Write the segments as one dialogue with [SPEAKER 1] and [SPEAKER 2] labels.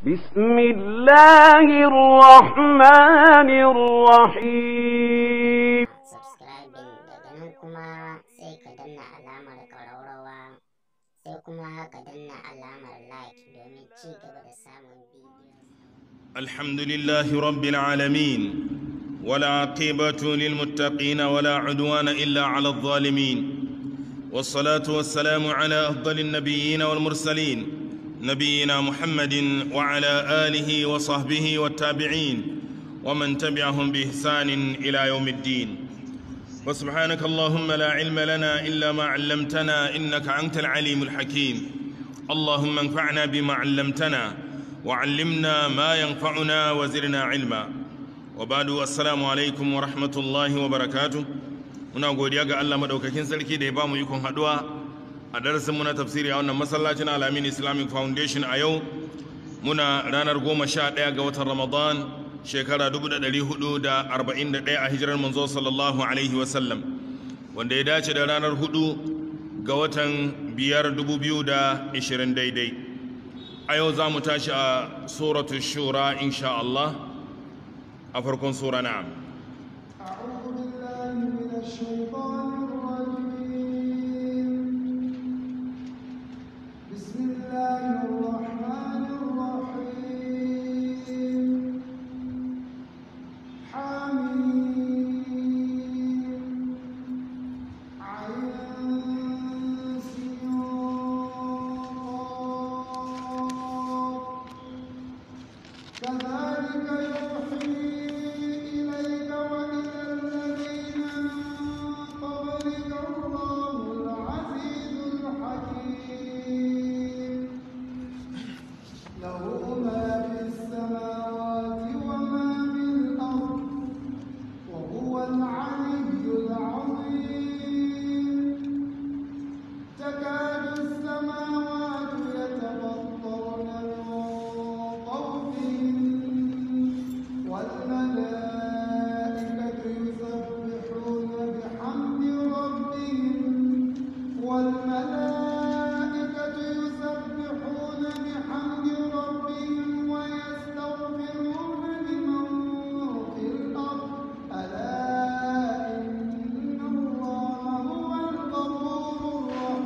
[SPEAKER 1] بسم الله الرحمن الرحيم
[SPEAKER 2] subscribing daga nan kuma sai ka danna alamar ƙararrawa sai kuma ka danna alamar like domin ci gaba da samun bidiyo
[SPEAKER 3] الحمد لله رب العالمين ولا عقبة للمتقين ولا عدوان إلا على الظالمين والصلاة والسلام على أفضل النبيين والمرسلين نبينا محمد وعلى آله وصحبه والتابعين ومن تبعهم بإحسان إلى يوم الدين وسبحانك اللهم لا علم لنا إلا ما علمتنا إنك أنت العليم الحكيم اللهم انفعنا بما علمتنا وعلمنا ما ينفعنا وزرنا علما وبعد السلام عليكم ورحمة الله وبركاته muna godiya ga Allah madaukakin sarki da ya bamu ikon haduwa a darasin mu na tafsiri a wannan masallacin Alamin Islamic Foundation a yau muna ranar goma sha ɗaya ga watan Ramadan shekara 1441 a hijirar manzo sallallahu alaihi wasallam wanda ya dace da ranar hudu ga watan biyar 2020 daidai a yau za mu tashi a suratu shura insha Allah a farkon sura na'am
[SPEAKER 4] أعوذ بالله من الشيطان الرجيم بسم الله الرحمن الرحيم حميم عين سياق كذلك يوحي إليك وإلى الذين من قبلك الله العزيز الحكيم له ما في السماوات وما في الأرض وهو العلي العظيم تكاد السماوات يتفطرن من فوقهم والملائكة يسبحون بحمد ربهم والملائكة يسبحون بحمد ربهم ويستغفرون لمن في الأرض ألا إن الله هو الغفور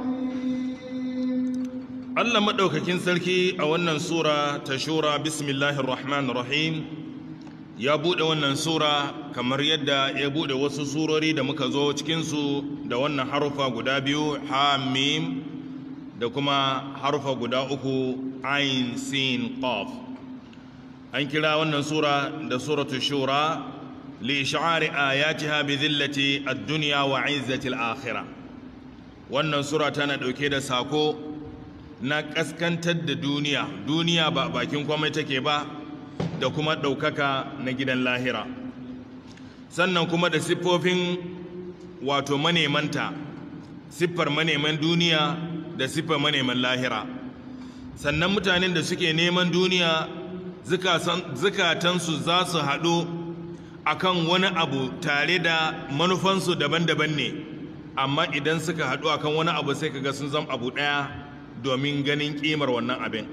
[SPEAKER 4] الرحيم
[SPEAKER 3] Allah maɗaukakin sarki a wannan sura ta shura bismillahir rahmanir rahim ya buɗe wannan sura kamar yadda ya buɗe wasu surori da muka zo cikinsu da wannan harufa guda biyu hamim da kuma harufa guda uku ain sin qaf an kira wannan sura da suratu shura li ish'ari ayatiha bi dhillati ad-dunya wa 'izzati al-akhirah wannan sura tana ɗauke da sako na ƙaskantar da duniya duniya ba bakin kwamai take ba da kuma ɗaukaka na gidan lahira sannan kuma da siffofin wato manemanta siffar maneman duniya da siffar maneman lahira sannan mutanen da suke neman duniya zukatansu za su haɗu akan wani abu tare da manufansu daban-daban ne amma idan suka haɗu akan wani abu sai kaga sun zama abu ɗaya domin ganin ƙimar wannan abin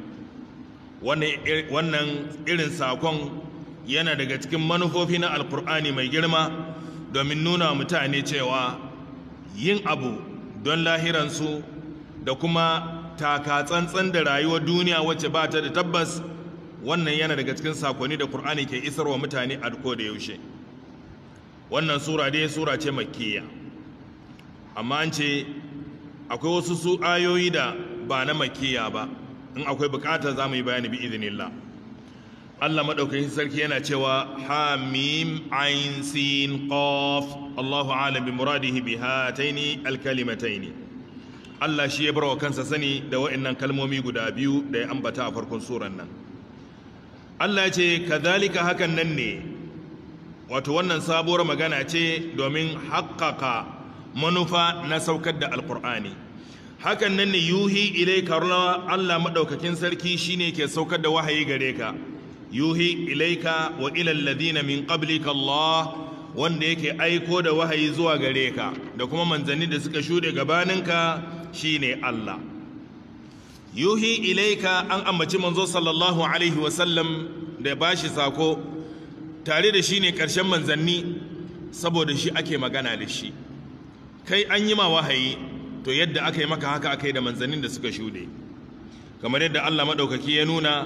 [SPEAKER 3] wannan irin sakon yana daga cikin manufofi na alkur'ani mai girma domin nuna mutane cewa yin abu don lahiransu da kuma taka tsantsan da rayuwar duniya wacce ba ta da tabbas wannan yana daga cikin sakonni da Kur'ani ke isarwa mutane a ko da yaushe wannan sura dai sura ce makkiya amma an ce akwai wasu su ayoyi da ba na makkiya ba in akwai bukata za mu yi bayani bi izinillah Allah maɗaukakin sarki yana cewa hamim ain sin qaf Allahu alam bi muradihi bi hataini alkalimataini Allah shi ya bar wa kansa sani da wa'annan kalmomi guda biyu da ya ambata a farkon suran nan Allah ya ce kadhalika hakan nan ne wato wannan sabuwar magana ce domin haƙƙaƙa manufa na saukar da alƙur'ani hakan nan ne yuhi ilaika Allah maɗaukakin sarki shine ke saukar da wahayi gare ka yuhi ilaika wa ilal ladina min qablika Allah wanda yake aiko da wahayi zuwa gare ka da kuma manzanni da suka shuɗe gabaninka shine Allah yuhi ilaika an ambaci manzo sallallahu alaihi wasallam da ba shi sako tare da shi ne ƙarshen manzanni saboda shi ake magana da shi kai an yi ma wahayi to yadda aka yi maka haka aka yi da manzannin da suka shuɗe kamar yadda allah maɗaukaki ya nuna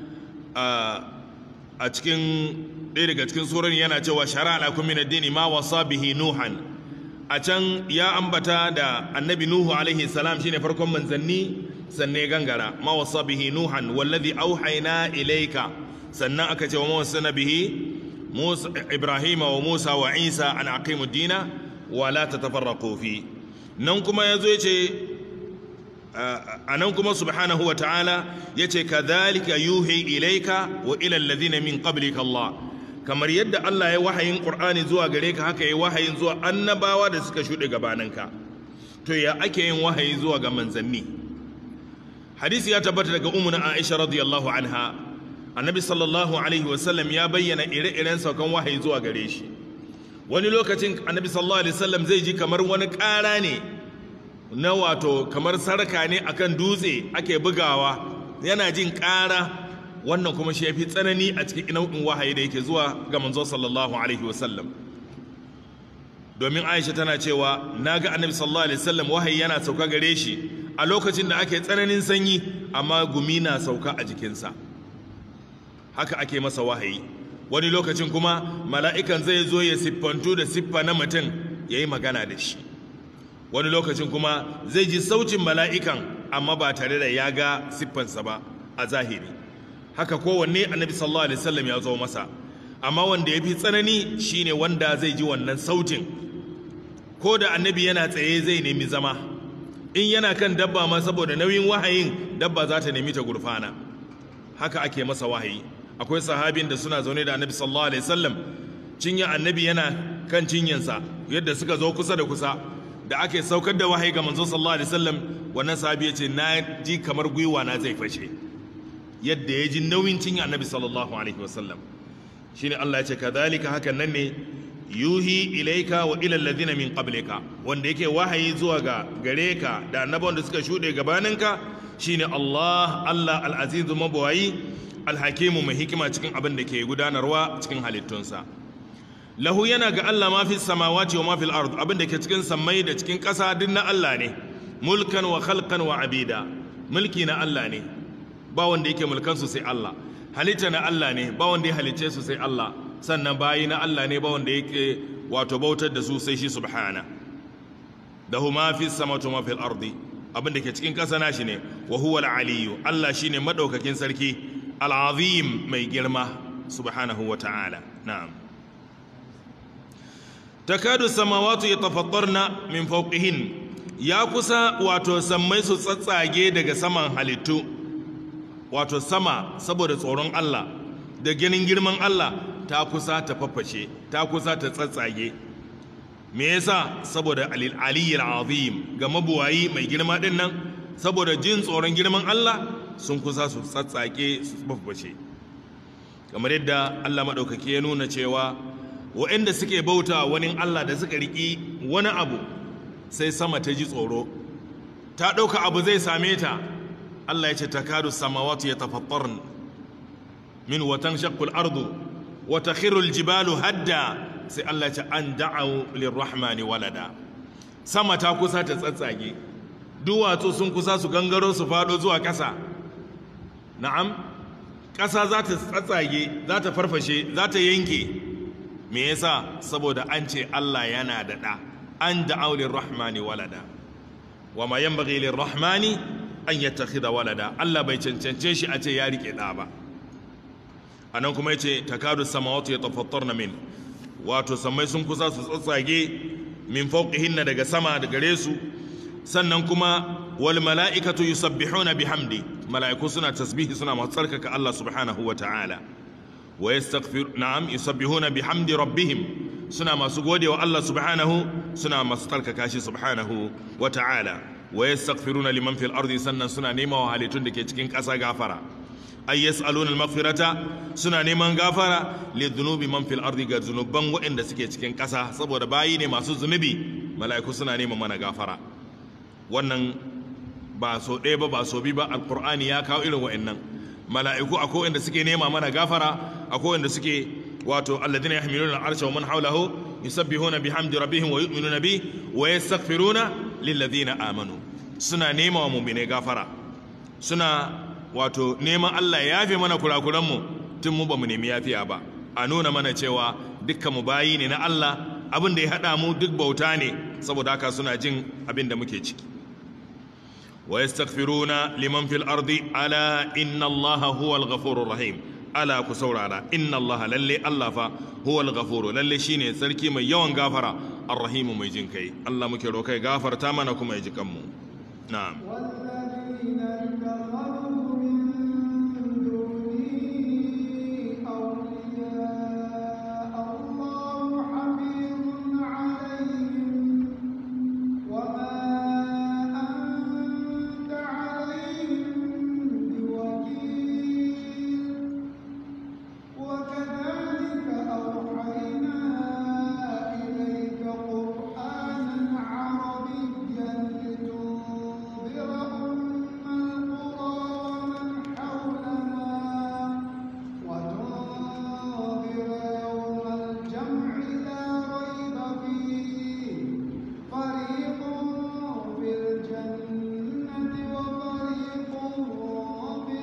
[SPEAKER 3] a cikin ɗaya daga cikin surar yana cewa shara alakun min addini ma wasa bihi nuhan a can ya ambata da annabi nuhu alaihi salam shine farkon manzanni sannan gangara ma wasa bihi nuhan wallazi auhayna ilayka sannan aka ce wa mawasana bihi musa ibrahima wa musa wa isa an aqimu dina wa la tatafarraqu fi nan kuma yazo yace a nan kuma subhanahu wa ta'ala yace kadhalika yuhi ilayka wa ila alladhina min qablika Allah kamar yadda Allah ya wahayin Qur'ani zuwa gare ka haka ya wahayin zuwa annabawa da suka shuɗe gabaninka to ya ake yin wahayi zuwa ga manzanni hadisi ya tabbata daga ummu Aisha radiyallahu anha annabi sallallahu alaihi wasallam ya bayyana ire-iren saukan wahayi zuwa gare shi wani lokacin annabi sallallahu alaihi wasallam zai ji kamar wani ƙara ne na wato kamar sarka ne akan dutse ake bugawa yana jin ƙara wannan kuma shi ya fi tsanani a cikin nau'in wahayi da yake zuwa ga manzo sallallahu alaihi wasallam domin aisha tana cewa na ga annabi sallallahu alaihi wasallam wahayi yana sauka gare shi a lokacin da ake tsananin sanyi amma gumi na sauka a jikinsa haka ake masa wahayi wani lokacin kuma mala'ikan zai zo ya siffantu da siffa na mutum ya yi magana da shi wani lokacin kuma zai ji sautin mala'ikan amma ba tare da ya ga siffansa ba a zahiri haka kowanne annabi sallallahu alaihi wasallam ya zo masa amma wanda ya fi tsanani shine wanda zai ji wannan sautin ko da annabi yana tsaye zai nemi zama in yana kan dabba ma saboda nauyin wahayin dabba za ta nemi ta gurfana haka ake masa wahayi akwai sahabin da suna zaune da annabi sallallahu alaihi wasallam cinya annabi yana kan cinyansa yadda suka zo kusa da kusa da ake saukar da wahayi ga manzo sallallahu alaihi wasallam wannan sahabi ya ce na ji kamar gwiwa na zai fashe yadda ya ji nauyin cinya annabi sallallahu alaihi wasallam shine Allah ya ce kadhalika hakan nan ne yuhi ilaika wa ila alladhina min qablika wanda yake wahayi zuwa ga gare ka da annabawan da suka shude gabaninka shine Allah Allah al-aziz mabawai al-hakimu mai hikima cikin abin da ke gudanarwa cikin halittunsa lahu yana ga Allah ma fi samawati wa ma fil ard abin da ke cikin sammai da cikin ƙasa duk na Allah ne mulkan wa khalqan wa abida mulki na Allah ne ba wanda yake mulkan su sai Allah halitta na Allah ne ba wanda ya halicce su sai Allah sannan bayi na Allah ne ba wanda yake wato bautar da su sai shi subhana da huma fi samawati wa fil ardi abin da ke cikin ƙasa nashi ne wa huwa al-aliyyu Allah shine madaukakin sarki al-azim mai girma subhanahu wa ta'ala na'am takadu samawatu yatafattarna min fawqihin ya kusa wato sammai su tsatsage daga saman halittu wato sama saboda tsoron Allah da ganin girman Allah ta kusa ta faffashe ta kusa ta tsatsage me yasa saboda aliyyil azim ga mabuwayi mai girma din nan saboda jin tsoron girman Allah sun kusa su tsatsage su faffashe kamar yadda Allah madaukake ya nuna cewa waɗanda suke bauta wani Allah da suka riki wani abu sai sama ta ji tsoro ta ɗauka abu zai same ta Allah ya ce takadu samawati yatafattarn min watan shaqqul ardu wa takhirul jibalu hadda sai Allah ya ce an da'u lirrahmani walada sama ta kusa ta tsatsage duwatsu sun kusa su gangaro su fado zuwa ƙasa na'am ƙasa za ta tsatsage za ta farfashe za ta yanke me yasa saboda an ce Allah yana da ɗa an da'u lirrahmani walada wa ma yanbaghi lirrahmani an yattakhidha walada Allah bai cancance shi a ce ya rike ɗa ba anan kuma yace takadu samawati yatafattarna min wato samai sun kusa su tsatsage min fawqihinna daga sama da gare su sannan kuma wal mala'ikatu yusabbihuna bihamdi mala'iku suna tasbihi suna masu tsarkaka Allah subhanahu wa ta'ala wa yastaghfir na'am yusabbihuna bihamdi rabbihim suna masu godewa Allah subhanahu suna masu tsarkaka shi subhanahu wa ta'ala wa yastaghfiruna liman fil ardi sannan suna nema wa halittun da ke cikin ƙasa gafara ay yas'aluna al-maghfirata suna neman gafara li dhunubi man fil ardi ga zunuban waɗanda suke cikin ƙasa saboda bayi ne masu zunubi mala'iku suna neman mana gafara wannan ba so ɗaya ba ba so bi ba alqur'ani ya kawo irin wa'annan mala'iku akwai wanda suke nema mana gafara akwai wanda suke wato alladhina yahmiluna al'arsha wa man hawlahu yusabbihuna bihamdi rabbihim wa yu'minuna bi wa yastaghfiruna lilladhina amanu suna nema wa mu'mine gafara suna wato neman Allah ya yafe mana kurakuran mu tun mu ba mu nemi yafiya ba a nuna mana cewa dukkan mu bayi ne na Allah abin da ya hada mu duk bauta ne saboda haka suna jin abin da muke ciki wa yastaghfiruna liman fil ardi ala inna allaha huwal ghafurur rahim ala ku saurara inna allaha lalle allah fa huwal ghafuru lalle shine sarki mai yawan gafara arrahim mai jin kai allah muke rokai gafarta mana kuma ya ji kanmu na'am
[SPEAKER 4] والذين اتخذوا من دونه أولياء الله حفيظ عليهم وما أنت عليهم بوكيل وكذلك أوحينا إليك قرآنا عربيا لتنذر أم القرى ومن حولها وتنذر يوم الجمع لا ريب فيه فريق في الجنة وفريق في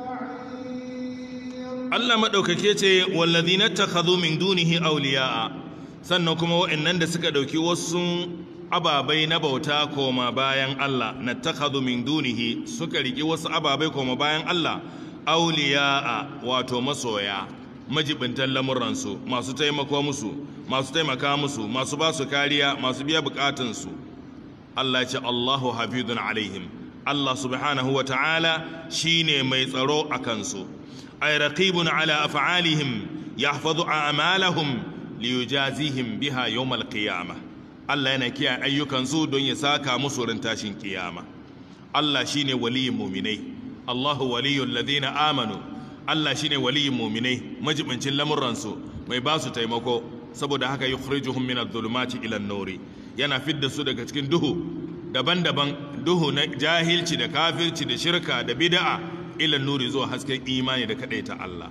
[SPEAKER 4] السعير
[SPEAKER 3] Allah maɗaukake ce wallazina takhadhu min dunihi awliya'a sannan kuma wa'annan da suka ɗauki wasu ababai na bauta koma bayan Allah na takhadhu min dunihi suka riki wasu ababai koma bayan Allah awliya'a wato masoya majibintan lamuransu masu taimako musu masu taimaka musu masu ba su kariya masu biya bukatunsu Allah ce Allahu hafizun alaihim Allah subhanahu wa ta'ala shine mai tsaro a kansu ay raqibun ala af'alihim yahfazu a'malahum liyujazihim biha yawm al-qiyamah Allah yana kiyaye ayyukansu don ya saka musu ran tashin kiyama Allah shine waliyin mu'minai Allahu waliyul ladina amanu Allah shine waliyin mu'minai majibincin lamuransu mai ba su taimako saboda haka yukhrijuhum min adh-dhulumati ila an-nuri yana fidda su daga cikin duhu daban-daban duhu na jahilci da kafirci da shirka da bid'a ila nuri zuwa hasken imani da kadaita Allah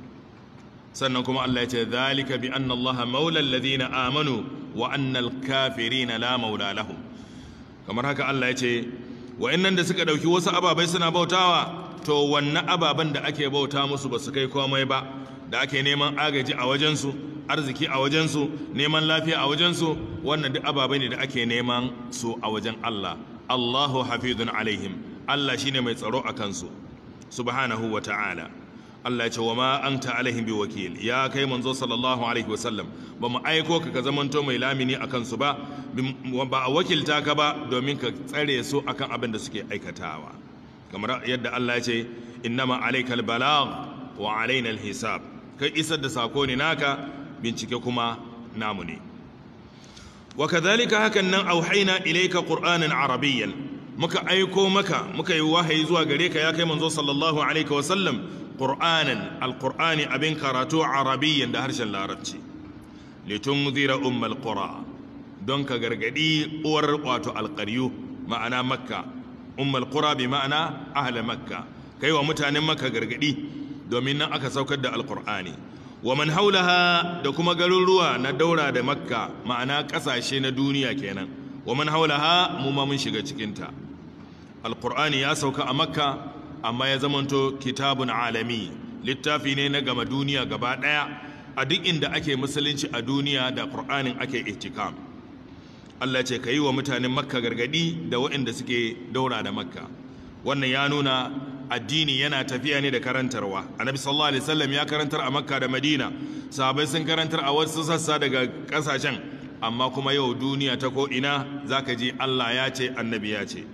[SPEAKER 3] sannan kuma Allah ya ce zalika bi anna Allah maula alladhina amanu wa anna al-kafirina la maula lahum kamar haka Allah ya ce wa'annan da suka dauki wasu ababai suna bautawa to wannan ababan da ake bauta musu ba su kai komai ba da ake neman agaji a wajensu arziki a wajensu neman lafiya a wajensu wannan duk ababai ne da ake neman su a wajen Allah Allahu hafizun alaihim Allah shine mai tsaro a kansu subhanahu wa ta'ala Allah ya ce wa ma anta alaihim bi wakil ya kai manzo sallallahu alaihi wasallam ba mu aiko ka ka zamanto mai lamini a kansu ba ba a wakilta ka ba domin ka tsare su akan abin da suke aikatawa kamar yadda Allah ya ce innama alaikal balagh wa alaina alhisab kai isar da sako ne naka bincike kuma namu ne wa kadhalika hakan nan auhaina ilayka qur'anan arabiyyan muka aiko maka muka yi wahayi zuwa gare ka ya kai manzo sallallahu alaihi wa sallam qur'anan alqur'ani abin karatu arabiyyan da harshen larabci litunzira ummal qura don ka gargadi uwar wato alqaryu ma'ana makka ummal qura bi ma'ana ahla makka kai wa mutanen makka gargadi domin nan aka saukar da alqur'ani wa man haulaha da kuma garuruwa na daura da makka ma'ana kasashe na duniya kenan wa man haulaha mu ma mun shiga cikinta alqur'ani ya sauka a makka amma ya zamanto kitabun alami littafi ne na gama duniya gaba daya a duk inda ake musulunci a duniya da qur'anin ake ihtikam Allah ce ka yi wa mutanen makka gargadi da waɗanda suke daura da makka wannan ya nuna addini yana tafiya ne da karantarwa annabi sallallahu alaihi wasallam ya karantar a makka da madina sahabbai sun karantar a wasu sassa daga kasashen amma kuma yau duniya ta ko ina zaka ji Allah ya ce annabi ya ce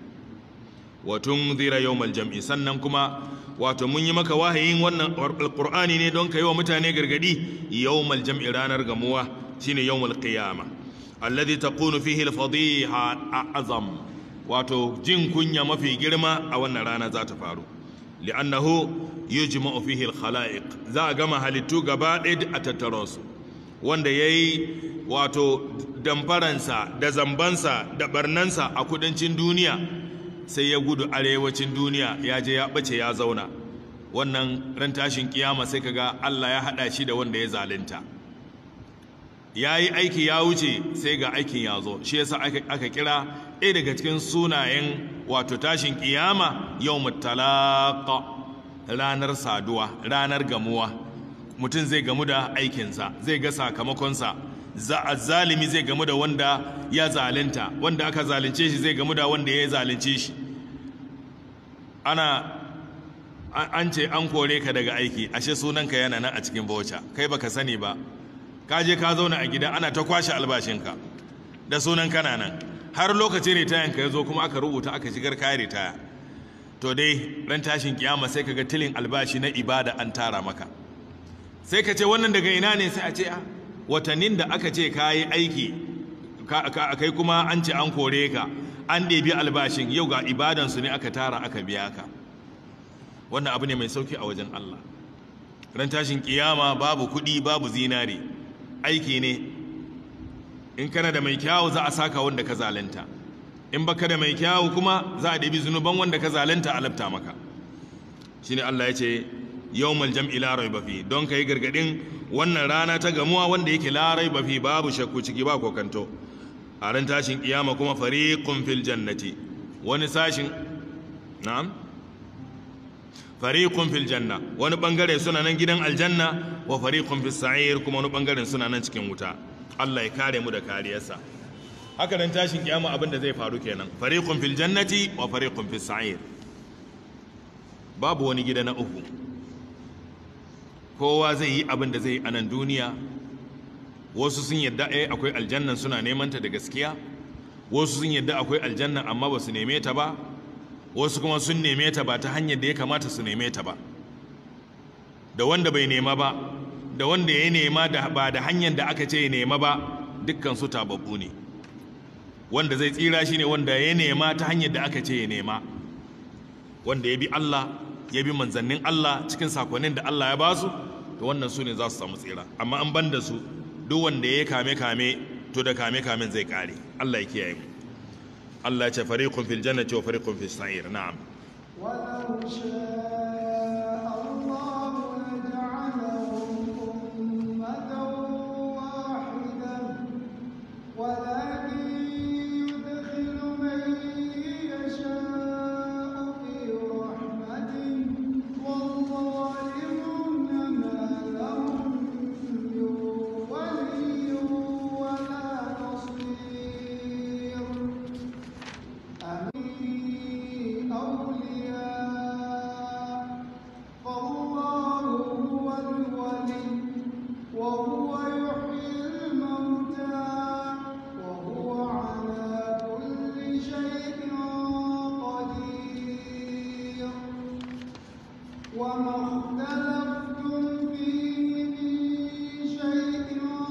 [SPEAKER 3] wa tunzira yawmal jam'i sannan kuma wato mun yi maka wahayin wannan alqur'ani ne don ka yi wa mutane gargadi yawmal jam'i ranar gamuwa shine yawmal qiyama alladhi taqunu fihi al-fadiha a'zam wato jin kunya mafi girma a wannan rana za ta faru li'annahu yujma'u fihi al-khalaiq za a gama halittu gaba ɗaya a tattaro su wanda yayi wato damfaransa da zambansa da barnansa a kudancin duniya sai ya gudu arewacin duniya ya je ya ɓace ya zauna wannan ran tashin kiyama sai kaga Allah ya haɗa shi da wanda ya zalunta ya yi aiki ya wuce sai ga aikin ya zo shi yasa aka kira ɗaya daga cikin sunayen wato tashin kiyama yau mutalaka ranar saduwa ranar gamuwa mutum zai gamu da aikinsa zai ga sakamakonsa zalimi zai gamu da wanda ya zalunta wanda aka zalunce shi zai gamu da wanda ya zalunce shi ana an ce an kore ka daga aiki ashe sunanka yana nan a cikin bauta kai baka sani ba ka je ka zauna a gida ana ta kwashe albashinka da sunan kana nan har lokaci ritayan ka ya zo kuma aka rubuta aka shigar kayan ritaya to dai ran tashin kiyama sai kaga tilin albashi na ibada an tara maka sai ka ce wannan daga ina ne sai a ce a watannin da aka ce ka yi aiki kai kuma an ce an kore ka an ɗebi albashin yau ga ibadansu ne aka tara aka biya ka wannan abu ne mai sauki a wajen Allah ran tashin kiyama babu kuɗi babu zinare aiki ne in kana da mai kyawu za a saka wanda ka zalunta in baka da mai kyawu kuma za a ɗabi zunuban wanda ka zalunta a lafta maka shine Allah ya ce yawmal jam'i la raiba fi don kai gargadin wannan rana ta gamuwa wanda yake la raiba fi babu shakku ciki ba kokanto a ran tashin kiyama kuma fariqun fil jannati wani sashin na'am fariqun fil janna wani bangare suna nan gidan aljanna wa fariqun fis sa'ir kuma wani bangaren suna nan cikin wuta Allah ya kare mu da kariyarsa haka nan tashin kiyama abin da zai faru kenan fariqun fil jannati wa fariqun fis sa'ir babu wani gida na uku kowa zai yi abin da zai yi a nan duniya wasu sun yadda eh akwai aljannan suna neman ta da gaskiya wasu sun yadda akwai aljannan amma ba su neme ta ba wasu kuma sun neme ta ba ta hanyar da ya kamata su neme ta ba da wanda bai nema ba da wanda ya nema da ba da hanyar da aka ce ya nema ba dukkan su tababbu ne wanda zai tsira shi ne wanda ya nema ta hanyar da aka ce ya nema wanda ya bi Allah ya bi manzannin Allah cikin sakonnin da Allah ya ba su to wannan su ne za su samu tsira amma an ban da su duk wanda ya kame kame to da kame kamen zai kare Allah ya kiyaye mu Allah ya ce fariqun fil jannati wa fariqun fis sa'ir na'am
[SPEAKER 4] ولو شاء الله لجعلهم أمة واحدة ولكن يدخل من يشاء في رحمته والظالمون ما لهم من ولي ولا نصير أمين أولياء فالله هو الولي وهو يحيي الموتى وهو على كل شيء قدير وما اختلفتم فيه من شيء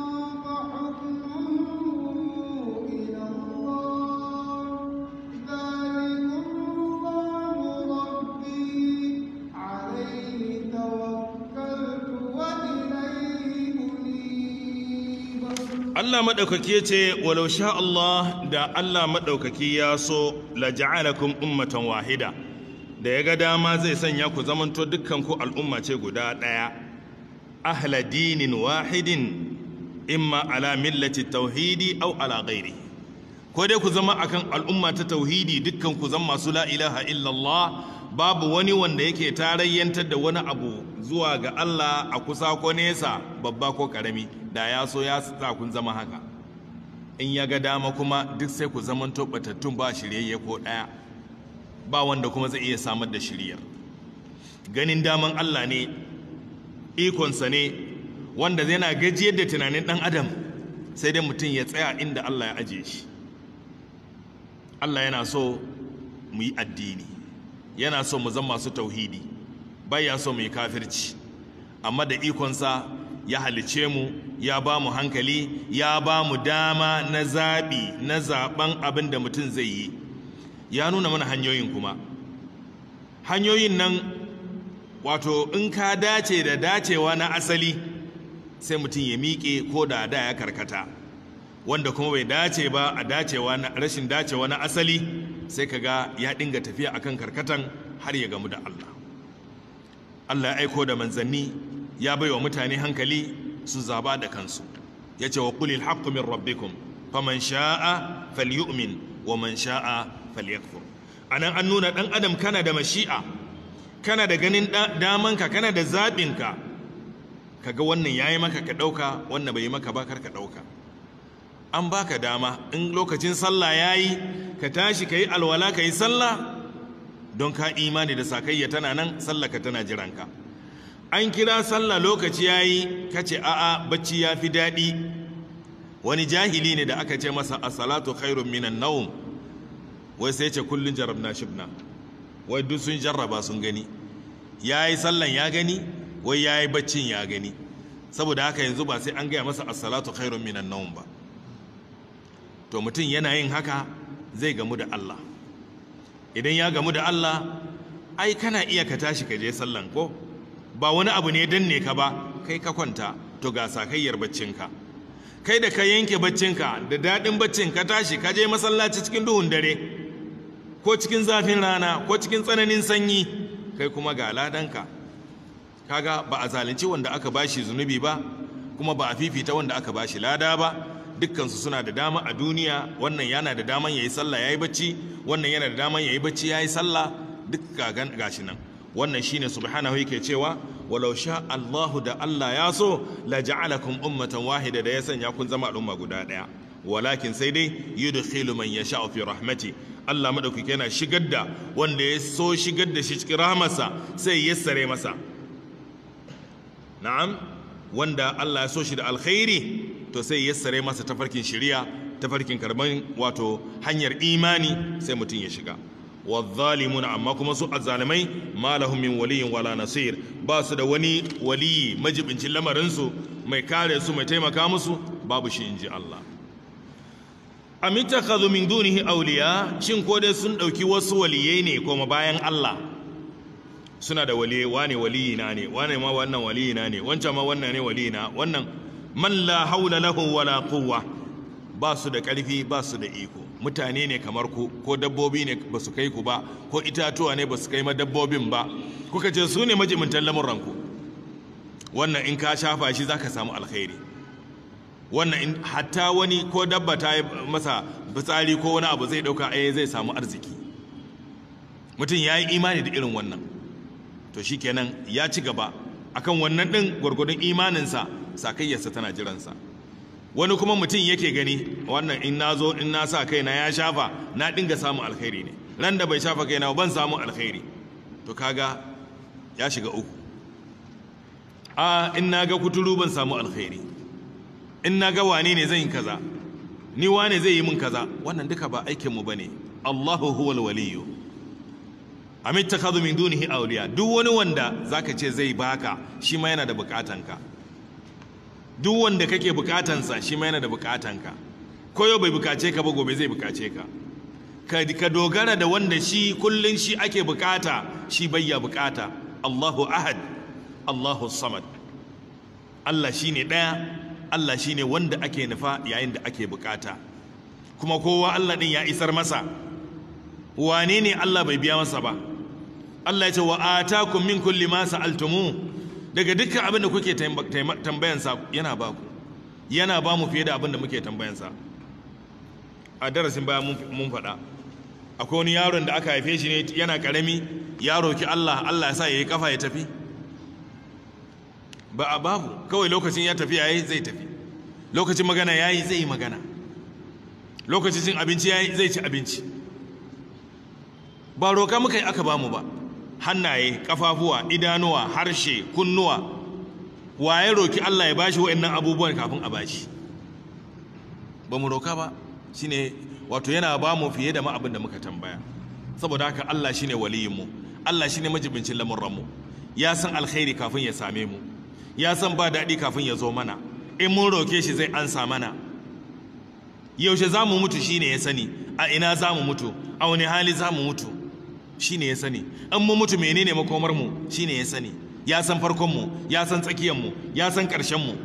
[SPEAKER 4] فحكمه إلى الله ذلكم الله ربي عليه توكلت وإليه أنيب
[SPEAKER 3] Allah maɗaukaki ya ce walau sha Allah da Allah maɗaukaki ya so la ja'alakum ummatan wahida da ya ga dama zai sanya ku zamanto dukkan ku al'umma ce guda ɗaya ahla dinin wahidin imma ala millati tauhidi aw ala ghairi ko dai ku zama akan al'umma ta tauhidi dukkan ku zama masu la ilaha illallah babu wani wanda yake tarayyantar da wani abu zuwa ga Allah a kusa ko nesa babba ko karami da ya so ya sa kun zama haka in ya ga dama kuma duk sai ku zaman batattun ba shiryayye ko ɗaya ba wanda kuma zai iya samar da shiryar ganin daman Allah ne ikonsa ne wanda zai na gajiyar da tunanin ɗan adam sai dai mutum ya tsaya inda Allah ya ajiye shi Allah yana so mu yi addini yana so mu zama masu tauhidi baya so mu yi kafirci amma da ikonsa ya halice mu ya ba mu hankali ya ba mu dama na zaɓi na zaɓen abin da mutum zai yi ya nuna mana hanyoyin kuma hanyoyin nan wato in ka dace da dacewa na asali sai mutum ya miƙe ko da da ya karkata wanda kuma bai dace ba a dacewa na rashin dacewa na asali sai ka ga ya dinga tafiya akan karkatan har ya gamu da Allah Allah ya aiko da manzanni ya bai wa mutane hankali su zaba da kansu ya ce wa qulil haqqu min rabbikum faman sha'a falyu'min wa man sha'a falyakfur anan an nuna dan adam kana da mashi'a kana da ganin damanka kana da zaɓinka kaga wannan yayi maka ka ɗauka wannan bai yi maka ba kar ka ɗauka an baka dama in lokacin sallah yayi ka tashi ka yi alwala ka yi sallah don ka imani da sakayya tana nan sallah ka tana jiranka an kira sallah lokaci yayi ka ce a'a bacci ya fi daɗi wani jahili ne da aka ce masa as-salatu khairun minan nawm wai sai ce kullun jarabna shibna wai duk sun jarraba sun gani yayi sallan ya gani wai yayi baccin ya gani saboda haka yanzu ba sai an gaya masa as-salatu khairun minan nawm ba to mutum yana yin haka zai gamu da Allah idan ya gamu da Allah ai kana iya ka tashi ka je sallan ko ba wani abu ne danne ka ba kai ka kwanta to ga sakayyar baccinka kai da ka yanke baccinka da daɗin baccin ka tashi ka je masallaci cikin duhun dare ko cikin zafin rana ko cikin tsananin sanyi kai kuma ga ladanka kaga ba a zalunci wanda aka bashi zunubi ba kuma ba a fifita wanda aka bashi lada ba dukkansu suna da dama a duniya wannan yana da daman yayi sallah yayi bacci wannan yana da daman yayi bacci yayi sallah duk gashi nan wannan shine subhanahu yake cewa walau sha Allahu da Allah ya so la ja'alakum ummatan wahida da ya sanya kun zama al'umma guda daya walakin sai dai yudkhilu man yasha'u fi rahmati Allah madaukake yana shigar da wanda ya so shigar da shi cikin rahmarsa sai ya sare masa na'am wanda Allah ya so shi da alkhairi to sai ya sare masa tafarkin shari'a tafarkin karban wato hanyar imani sai mutum ya shiga wadhalimuna amma kuma su azzalimai ma lahum min waliyin wala nasir ba su da wani waliyi majibincin lamarin su mai kare su mai taimaka musu babu shi inji Allah am ittakhadhu min dunihi awliya shin ko dai sun dauki wasu waliyai ne kuma bayan Allah suna da waliyai wane waliyi na ne wane ma wannan waliyi na ne wancan ma wannan ne waliyi na wannan man la haula lahu wala quwwa ba su da ƙarfi ba su da iko mutane ne kamar ku ko dabbobi ne ba su kai ku ba ko itatuwa ne ba su kai ma dabbobin ba kuka ce su ne majimintan lamuranku wannan in ka shafa shi za ka samu alkhairi wannan in hatta wani ko dabba ta yi masa fitsari ko wani abu zai ɗauka ai zai samu arziki mutum ya yi imani da irin wannan to shi kenan ya ci gaba akan wannan ɗin gwargwadon imaninsa sakayyarsa tana jiransa wani kuma mutum yake gani wannan in na zo in na sa kaina ya shafa na dinga samun alkhairi ne ran da bai shafa kaina ban samu alkhairi to kaga ya shiga uku a in na ga kuturu ban samu alkhairi in na ga wane ne zan yi kaza ni wane zai yi min kaza wannan duka ba aikinmu ba ne allahu huwal waliyu am ittakhadhu min dunihi awliya duk wani wanda zaka ce zai baka shi ma yana da bukatanka duk wanda kake bukatansa shi ma yana da bukatanka ko yau bai bukace ka ba gobe zai bukace ka ka dogara da wanda shi kullun shi ake bukata shi bayya bukata Allahu ahad Allahu samad Allah shine daya Allah shine wanda ake nufa yayin da ake bukata kuma kowa Allah din ya isar masa wane ne Allah bai biya masa ba Allah ya ce wa atakum min kulli ma sa'altumu daga dukkan abin da kuke tambayansa yana ba ku yana ba mu fiye da abin da muke tambayansa a darasin baya mun faɗa akwai wani yaron da aka haife shi ne yana ƙarami ya roki Allah Allah ya sa ya yi kafa ya tafi ba a babu kawai lokacin ya tafi yayi zai tafi lokacin magana yayi zai yi magana lokacin cin abinci yayi zai ci abinci ba roka muka yi aka bamu ba hannaye kafafuwa idanuwa harshe kunnuwa waye roki Allah ya bashi wa'annan abubuwan kafin a bashi ba mu roka ba shine wato yana ba mu fiye da ma abin da muka tambaya saboda haka Allah shine waliyin mu Allah shine majibincin lamurran mu ya san alkhairi kafin ya same mu ya san ba daɗi kafin ya zo mana in mun roke shi zai ansa mana yaushe za mu mutu shine ya sani a ina za mu mutu a wani hali za mu mutu shine ya sani in mu mutu menene makomar mu shine ya sani ya san farkon mu ya san tsakiyar mu ya san ƙarshen mu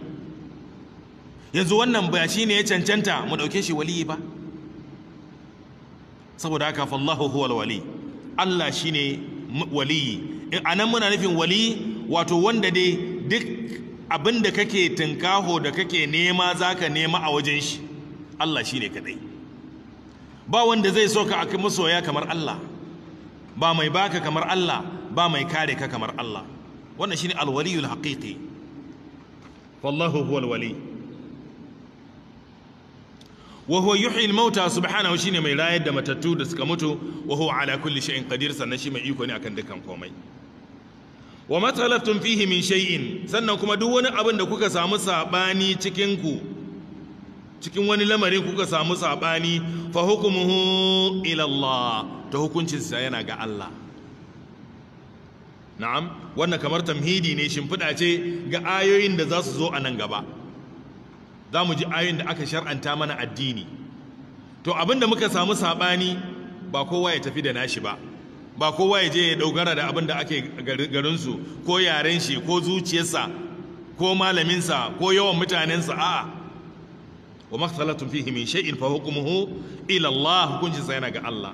[SPEAKER 3] yanzu wannan ba shine ya cancanta mu dauke shi waliyi ba saboda haka fallahu huwal wali Allah shine waliyi anan muna nufin wali wato wanda dai duk abin da kake tunkaho da kake nema zaka nema a wajen shi Allah shine kadai ba wanda zai so ka aka masoya kamar Allah ba mai baka kamar Allah ba mai kare ka kamar Allah wannan shine alwaliyul haqiqi wallahu huwal wali wa huwa yuhyi al-mauta subhanahu shine mai rayar da matattu da suka mutu wa huwa ala kulli shay'in qadir sannan shi mai iko ne akan dukkan komai wa matsalaftum fihi min shay'in sannan kuma duk wani abin da kuka samu sabani cikin ku cikin wani lamarin kuka samu sabani fa hukmuhu ila Allah ta hukuncin sa yana ga Allah na'am wannan kamar tamhidi ne shimfiɗa ce ga ayoyin da za su zo a nan gaba za mu ji ayoyin da aka shar'anta mana addini to abinda muka samu sabani ba kowa ya tafi da nashi ba ba kowa ya je ya dogara da abin da ake garinsu ko yaren shi ko zuciyarsa ko malaminsa ko yawan mutanensa a'a wa makhsalatun fihi min shay'in fa hukmuhu ila Allah hukuncin sa yana ga Allah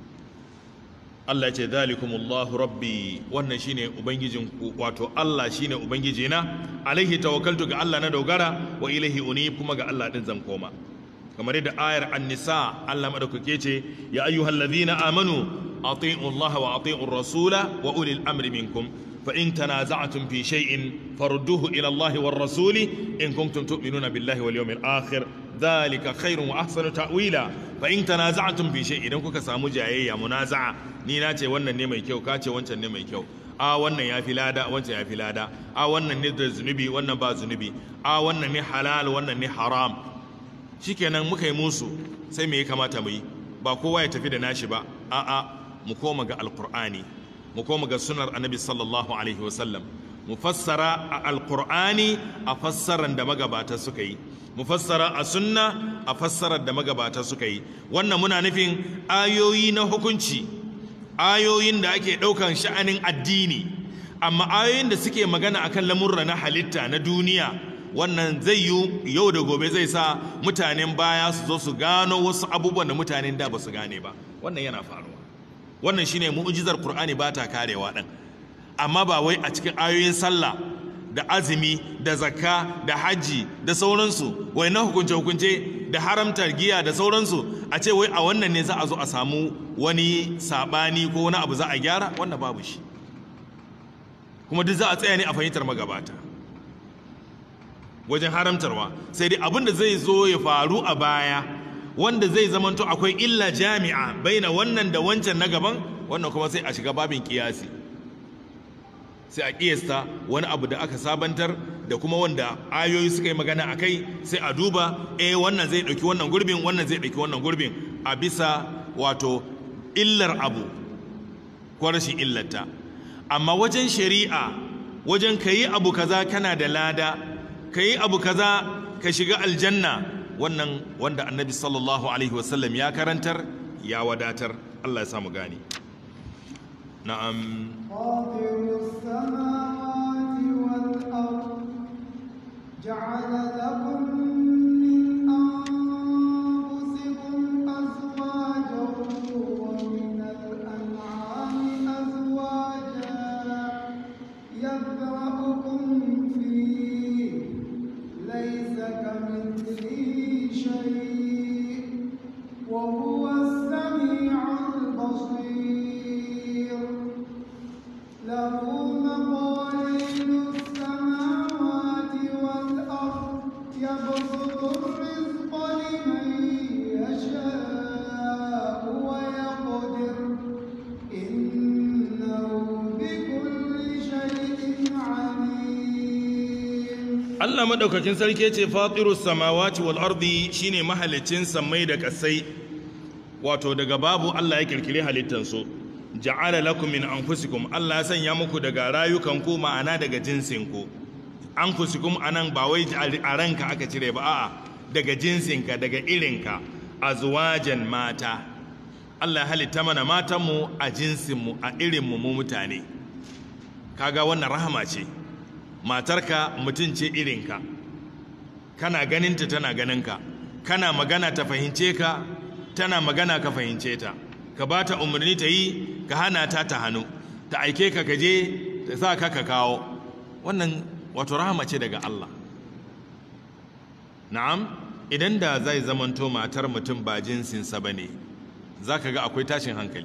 [SPEAKER 3] Allah ya ce zalikumullahu rabbi wannan shine ubangijin ku wato Allah shine ubangijina alaihi tawakkaltu ga Allah na dogara wa ilaihi unib kuma ga Allah din zan koma kamar yadda ayar an-nisa Allah madaukake ce ya ayyuhallazina amanu ati'u Allah wa ati'u rasula wa ulil amri minkum fa in tanaza'tum fi shay'in farudduhu ila Allah war rasuli in kuntum tu'minuna billahi wal yawmil akhir dhalika khairun wa ahsanu ta'wila fa in tanaza'tum fi shay'in idan kuka samu jayayya munaza'a ni na ce wannan ne mai kyau ka ce wancan ne mai kyau a wannan ya fi lada wancan ya fi lada a wannan ne da zunubi wannan ba zunubi a wannan ne halal wannan ne haram shikenan muka yi musu sai me ya kamata mu yi ba kowa ya tafi da nashi ba a'a mu koma ga alqur'ani mu koma ga sunar annabi sallallahu alaihi wasallam mu fassara a alqur'ani a fassaran da magabata suka yi mu fassara a sunna a fassarar da magabata suka yi wannan muna nufin ayoyi na hukunci ayoyin da ake ɗaukan sha'anin addini amma ayoyin da suke magana akan lamurra na halitta na duniya wannan zai yi yau da gobe zai sa mutanen baya su zo su gano wasu abubuwan da mutanen da ba su gane ba wannan yana faruwa wannan shine mu'jizar qur'ani ba ta karewa ɗan amma ba wai a cikin ayoyin sallah da azumi da zakka da hajji da sauransu wai na hukunce hukunce da haramtar giya da sauransu a ce wai a wannan ne za a zo a samu wani sabani ko wani abu za a gyara wannan babu shi kuma duk za a tsaya ne a fahimtar magabata wajen haramtarwa sai dai abin da zai zo ya faru a baya wanda zai zamanto akwai illa jami'a baina wannan da wancan na gaban wannan kuma sai a shiga babin kiyasi sai a kiyasta wani abu da aka sabantar da kuma wanda ayoyi suka yi magana a kai sai a duba eh wannan zai ɗauki wannan gurbin wannan zai ɗauki wannan gurbin a bisa wato illar abu ko rashin illarta amma wajen shari'a wajen ka yi abu kaza kana da lada ka yi abu kaza ka shiga aljanna wannan wanda annabi sallallahu alaihi wasallam ya karantar ya wadatar Allah ya samu gani na'am
[SPEAKER 4] فاطر السماوات والأرض جعل لكم من أنفسكم أزواجا ومن الأنعام أزواجا يذرأكم فيه ليس كمثله شيء وهو السميع البصير له مقاليد السماوات والأرض يبسط الرزق لمن يشاء ويقدر إنه بكل شيء عليم
[SPEAKER 3] Allah madaukakin sarki ce fatirus samawati wal ardi shine mahalicin sammai da kasai wato daga babu Allah ya kirkire halittan su ja'ala lakum min anfusikum Allah ya sanya muku daga rayukan ku ma'ana daga jinsin ku anfusikum anan ba wai a ranka aka cire ba a'a daga jinsinka daga irinka azwajan mata Allah ya halitta mana matan mu a jinsin mu a irin mu mu mutane kaga wannan rahama ce matarka mutum ce irinka kana ganinta tana ganinka kana magana ta fahimce ka tana magana ka fahimce ta ka ba ta umarni ta yi ka hana ta ta hannu ta aike ka kaje ta sa ka ka kawo wannan wato rahama ce daga Allah na'am idan da zai zamanto matar mutum ba jinsinsa ba ne za ka ga akwai tashin hankali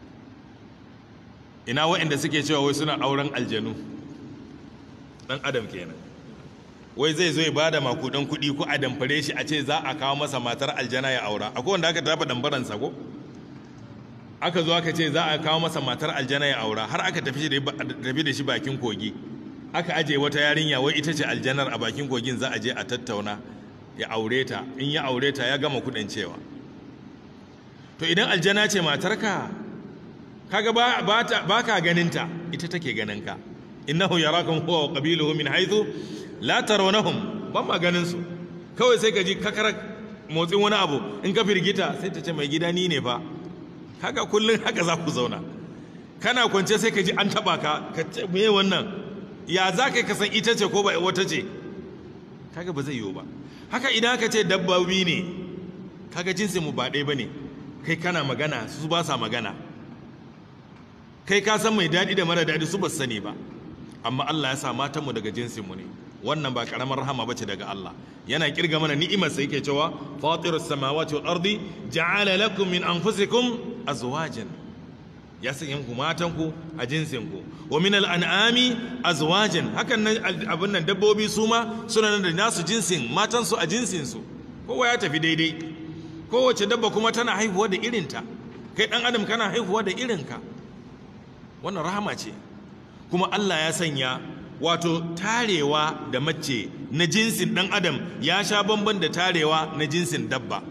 [SPEAKER 3] ina waɗanda suke cewa wai suna auren aljanu ɗan adam kenan wai zai zo ya ba da makudan kuɗi ko a damfare shi a ce za a kawo masa matar aljana ya aura akwai wanda aka tafa dambaransa ko aka zo aka ce za a kawo masa matar aljana ya aura har aka tafi da shi bakin kogi aka aje wata yarinya wai ita ce aljanar a bakin kogin za a je a tattauna ya aure ta in ya aure ta ya gama kudin cewa to idan aljana ce matarka kaga ba ba ka ganinta ita take ganinka innahu yarakum huwa wa qabiluhu min haythu la tarawnahum ban ma ganin su kawai sai ka ji kakarar motsin wani abu in ka firgita sai ta ce mai gida ni ne fa haka kullun haka za ku zauna kana kwance sai ka ji an taba ka ka ce me wannan ya za ka san ita ce ko ba wata ce kaga ba zai yiwu ba haka idan ka ce dabbobi ne kaga jinsin mu ba ɗaya ba ne kai kana magana su ba sa magana kai ka san mai daɗi da mara daɗi su ba sani ba amma Allah ya sa matanmu daga jinsinmu ne wannan ba karamar rahama bace daga Allah yana kirga mana ni'imar sa yake cewa fatirus samawati wal ardi ja'ala lakum min anfusikum azwajan ya sanya ku matan ku a jinsin ku wa min al an'ami azwajan hakan nan abin nan dabbobi su ma suna nan da nasu jinsin matan su a jinsin su kowa ya tafi daidai kowace dabba kuma tana haihuwa da irinta kai dan adam kana haihuwa da irinka wannan rahama ce kuma Allah ya sanya wato tarewa da mace na jinsin ɗan adam ya sha bamban da tarewa na jinsin dabba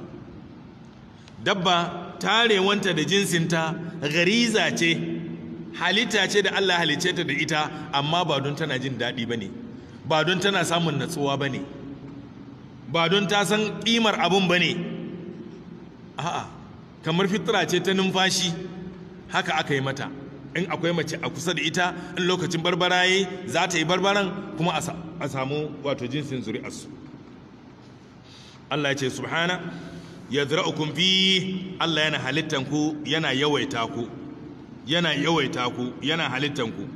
[SPEAKER 3] dabba tarewanta da jinsinta gariza ce halitta ce da Allah halice ta da ita amma ba don tana jin daɗi ba ne ba don tana samun natsuwa ba ne ba don ta san ƙimar abun ba ne a'a kamar fitra ce ta numfashi haka aka yi mata in akwai mace a kusa da ita in lokacin barbara yayi za ta yi barbaran kuma a samu wato jinsin zuri'arsu Allah ya ce subhana yadra'ukum fi Allah yana halittan ku yana yawaita ku yana yawaita ku yana halittan ku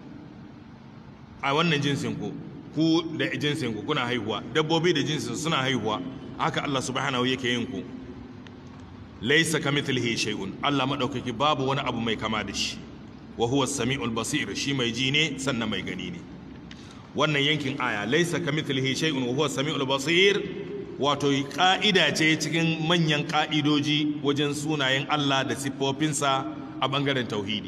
[SPEAKER 3] a wannan jinsin ku ku da jinsin ku kuna haihuwa dabbobi da jinsin suna haihuwa haka Allah subhanahu yake yin ku laysa kamithlihi shay'un Allah madaukaki babu wani abu mai kama da shi wa huwa sami'ul basir shi mai ji ne sannan mai gani ne wannan yankin aya laisa kamithlihi shay'un wa huwa sami'ul basir wato ka'ida ce cikin manyan ka'idoji wajen sunayen Allah da siffofinsa a bangaren tauhidi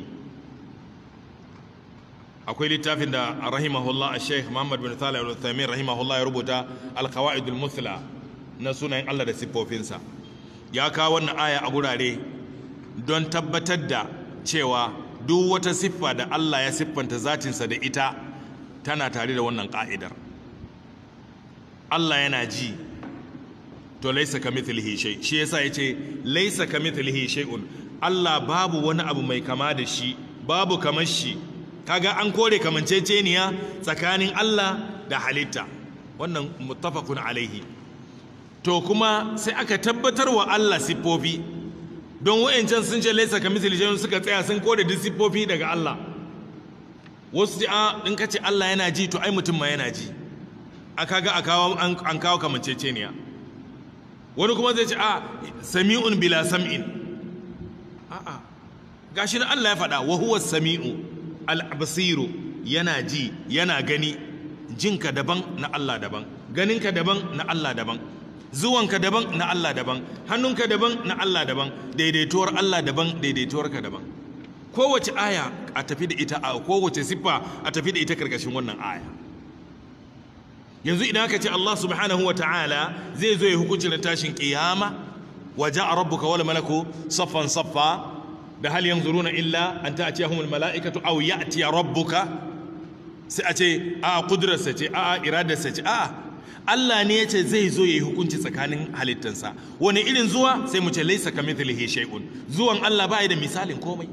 [SPEAKER 3] akwai littafin da rahimahullah al-sheikh Muhammad bin Salih al-Uthaymeen rahimahullah ya rubuta al-qawaid al-muthla na sunayen Allah da siffofinsa ya kawo wannan aya a gurare don tabbatar da cewa duk wata siffa da Allah ya siffanta zatinsa da ita tana tare da wannan ƙa'idar Allah yana ji to laisa ka mithlihi shay shi yasa yace laisa ka mithlihi shay'un Allah babu wani abu mai kama da shi babu kamar shi kaga an kore kamanceceniya tsakanin Allah da halitta wannan muttafaqun alaihi to kuma sai aka tabbatar wa Allah siffofi don wa'ancan sun ce laisa ka misali shay'un suka tsaya sun kore duk siffofi daga Allah wasu ji a in ka ce Allah yana ji to ai mutum ma yana ji aka ga an kawo kamanceceniya wani kuma zai ce a sami'un bila sam'in a'a gashi na Allah ya faɗa wa huwa sami'u al-basiru yana ji yana gani jinka daban na Allah daban ganinka daban na Allah daban zuwanka daban na Allah daban hannunka daban na Allah daban daidaituwar Allah daban daidaituwarka daban kowace aya a tafi da ita a kowace siffa a tafi da ita karkashin wannan aya yanzu idan aka ce Allah subhanahu wa ta'ala zai zo ya hukunci na tashin kiyama wa ja'a rabbuka wal malaku saffan saffa da hal yanzuruna illa an ta'tiyahumul mala'ikatu aw ya'ti rabbuka sai a ce a kudrarsa ce a iradarsa ce a Allah ne ya ce zai zo ya yi hukunci tsakanin halittansa wani irin zuwa sai mu ce laisa ka mithlihi shay'un zuwan Allah ba da misalin komai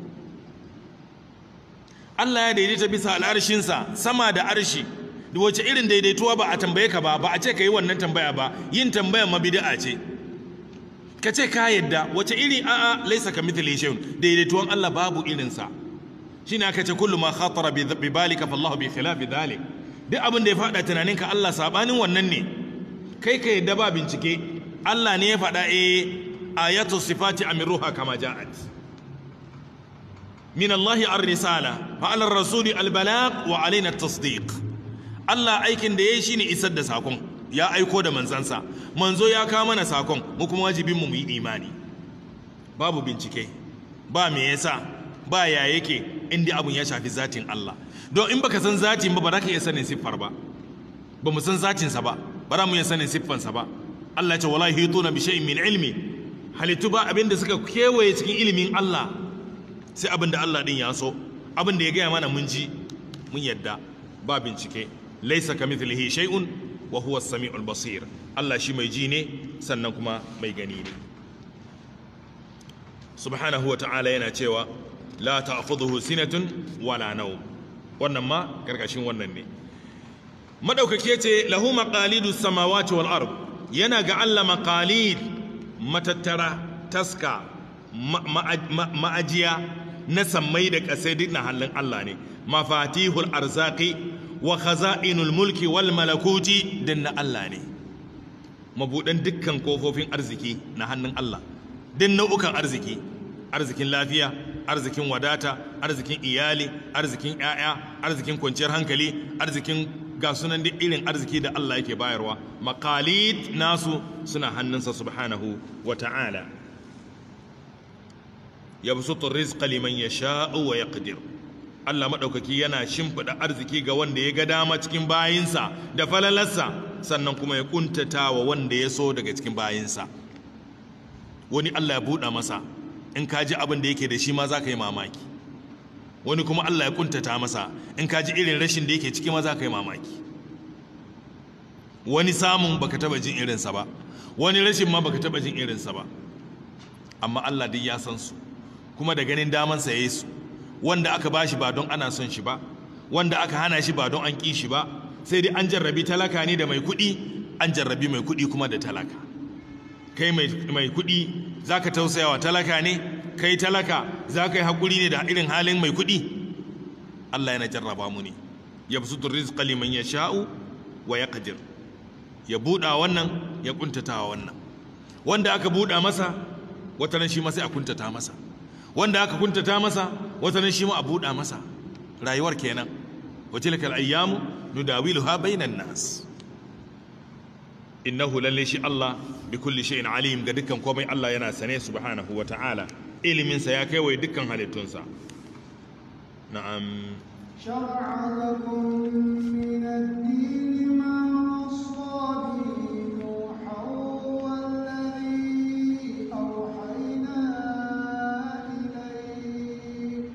[SPEAKER 3] Allah ya daidaita bisa al'arshinsa sama da arshi da wace irin daidaituwa ba a tambaye ka ba ba a ce ka yi wannan tambaya ba yin tambayan ma bid'a ce ka ce ka yadda wace iri a'a laisa ka mithli shay'un daidaituwan Allah babu irinsa shine aka ce kullu ma khatara bi bi balika fallahu bi khilafi dhalik duk abin da ya fada tunaninka Allah sabanin wannan ne kai ka yadda ba bincike Allah ne ya faɗa eh ayatu sifati amiruha kama ja'at min Allah ar-risala fa ala ar-rasuli al-balagh wa alaina at-tasdiq Allah aikin da yayi shine isar da sakon ya aiko da manzansa manzo ya kawo mana sakon mu kuma wajibin mu mu yi imani babu bincike ba me yasa ba ya yake inda abun ya shafi zatin Allah don in baka san zatin ba ba za ka iya sanin siffar ba ba mu san zatinsa ba ba za mu iya sanin siffansa ba Allah ya ce wala hituna bi shay'in min ilmi halittu ba abin da suka kewaye cikin ilimin Allah sai abin da Allah din ya so abin da ya gaya mana mun ji mun yadda ba bincike laisa kamithlihi shay'un wa huwa as-sami'ul basir Allah shi mai ji ne sannan kuma mai gani ne subhanahu wa ta'ala yana cewa la ta'khudhuhu sinatun wala nawm wannan ma karkashin wannan ne madaukake yace lahu maqalidu samawati wal ard yana ga Allah maqalid matattara taska ma'ajiya na sammai da kasai duk na hannun Allah ne mafatihul arzaki wa khaza'inul mulki wal malakuti din na Allah ne mabudan dukkan kofofin arziki na hannun Allah din nau'ukan arziki arzikin lafiya arzikin wadata arzikin iyali arzikin 'ya'ya arzikin kwanciyar hankali arzikin ga sunan duk irin arziki da Allah yake bayarwa maqalid nasu suna hannunsa subhanahu wa ta'ala yabsutu rizqa liman yasha'u wa yaqdir Allah madaukaki yana shimfida arziki ga wanda ya ga dama cikin bayinsa da falalarsa sannan kuma ya kuntata wa wanda ya so daga cikin bayinsa wani Allah ya buɗa masa in ka ji abin da yake da shi ma za ka yi mamaki wani kuma Allah ya kuntata masa in ka ji irin rashin da yake ciki ma za ka yi mamaki wani samun baka taba jin irinsa ba wani rashin ma baka taba jin irinsa ba amma Allah duk ya san su kuma da ganin damansa ya yi su wanda aka bashi ba don ana son shi ba wanda aka hana shi ba don an ƙi shi ba sai dai an jarrabi talaka ne da mai kuɗi an jarrabi mai kuɗi kuma da talaka kai mai kuɗi za ka tausaya wa talaka ne kai talaka za ka yi haƙuri ne da irin halin mai kuɗi Allah yana jarraba mu ne ya fi sutur rizqa liman ya sha'u wa ya ƙadir ya buɗa wannan ya ƙuntata wannan wanda aka buɗa masa watanan shi ma sai a kuntata masa wanda aka kuntata masa watanan shi ma a buɗa masa rayuwar kenan wa tilkal ayyamu nudawiluha bainan nas innahu lalle shi Allah bi kulli shay'in alim ga dukkan komai Allah yana sane subhanahu wa ta'ala ilimin sa ya kai wai dukkan halittunsa na'am
[SPEAKER 4] شرع لكم من الدين ما وصى به نوحا والذي أوحينا إليك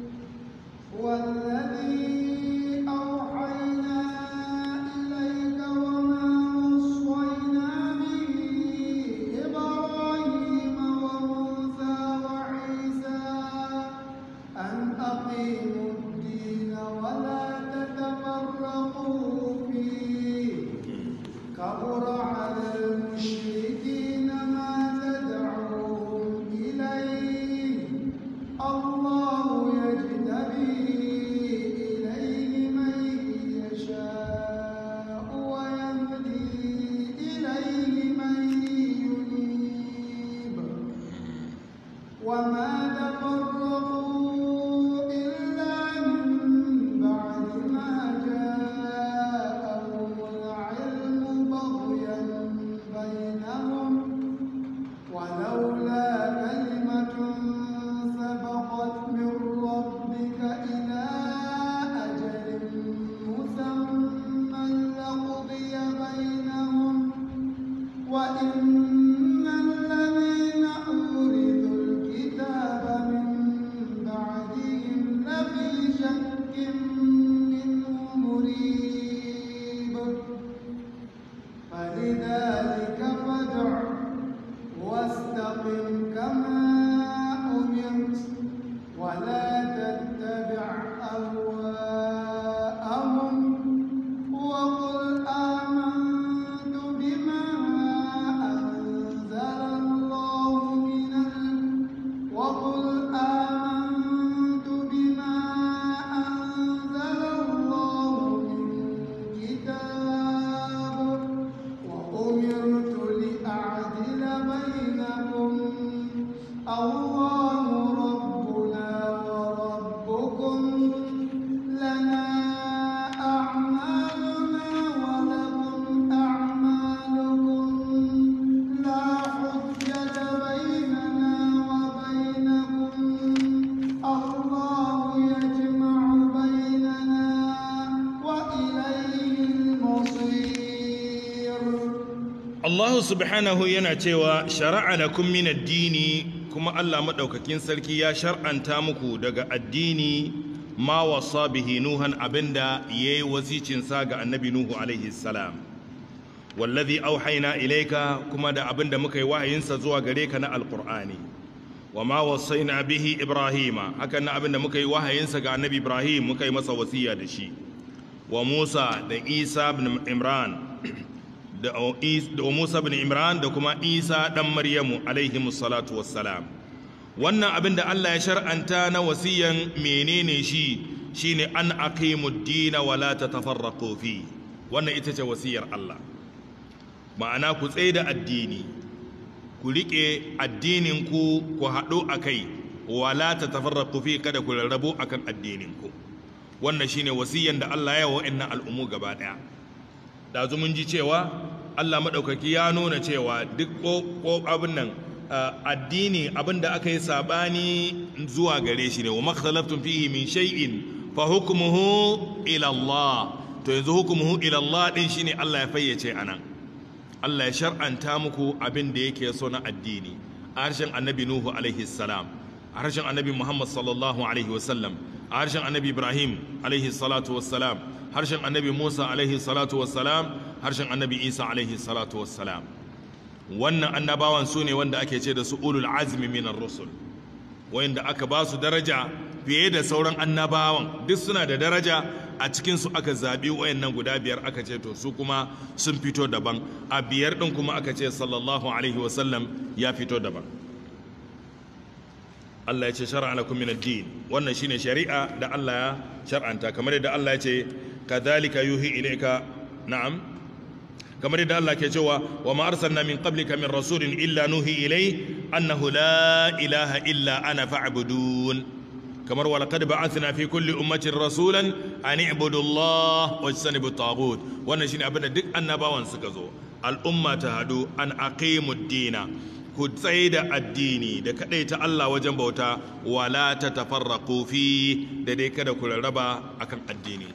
[SPEAKER 4] والذي أوحينا إليك وما وصينا به إبراهيم وموسى وعيسى أن أقيموا الدين ولا تتفرقوا فيه كبر على المشركين ما تدعوهم إليه الله يجتبي إليه من يشاء ويهدي إليه من ينيب وما تفرقوا إلا من بعد ما جاءهم العلم بغيا بينكم الله ربنا وربكم لنا أعمالنا ولكم أعمالكم لا حجة بيننا وبينكم الله يجمع بيننا وإليه المصير
[SPEAKER 3] Allah subhanahu yana cewa shara'a lakum min addini kuma Allah madaukakin sarki ya shar'anta muku daga addini ma wasa bihi nuhan abinda yayi wasicin sa ga annabi nuhu alaihi salam wallazi auhayna ilayka kuma da abinda muka yi wahayinsa zuwa gare ka na alqur'ani wa ma wasaina bihi ibrahima hakan na abinda muka yi wahayinsa ga annabi ibrahim muka yi masa wasiya da shi wa musa da isa ibn imran da da Musa bin Imran da kuma Isa dan Maryamu alaihi salatu wassalam wannan abin da Allah ya shar'anta na wasiyan menene shi shine an aqimud dina wa la tatafarraqu fi wannan ita ce wasiyar Allah ma'ana ku tsaye da addini ku rike addinin ku ku haɗu akai wa la tatafarraqu fi kada ku rarrabu akan addinin ku wannan shine wasiyan da Allah ya wa wa'annan al'ummu gaba daya ɗazu mun ji cewa Allah maɗaukaki ya nuna cewa duk ko abin nan addini abin da aka yi saɓani zuwa gare shi ne wa makhtalaftun fihi min shay'in fa hukmuhu ila Allah to yanzu hukmuhu ila Allah din shine Allah ya fayyace anan Allah ya shar'anta muku abin da yake so na addini a harshen annabi Nuhu alaihi salam a harshen annabi Muhammad sallallahu alaihi wasallam a harshen annabi Ibrahim alaihi salatu wassalam harshen annabi Musa alaihi salatu wassalam harshen annabi Isa alaihi salatu wassalam wannan annabawan su ne wanda ake ce da su ulul azmi minar rusul wanda aka ba su daraja fiye da sauran annabawan duk suna da daraja a cikin su aka zabi wayannan guda biyar aka ce to su kuma sun fito daban a biyar din kuma aka ce sallallahu alaihi wasallam ya fito daban Allah ya ce shar'a lakum min ad-din wannan shine shari'a da Allah ya shar'anta kamar yadda Allah ya ce kadhalika yuhi ilayka na'am kamar yadda Allah ke cewa wa ma arsalna min qablika min rasulin illa nuhi ilay annahu la ilaha illa ana fa'budun kamar wa laqad ba'athna fi kulli ummatin rasulan an i'budu Allah wa tajtanibu at-taghut wannan shine abinda duk annabawan suka zo al'umma ta hadu an aqimud dina ku tsaye da addini da kaɗai ta Allah wajen bauta wala ta tafarraku fi da dai kada ku rarraba akan addini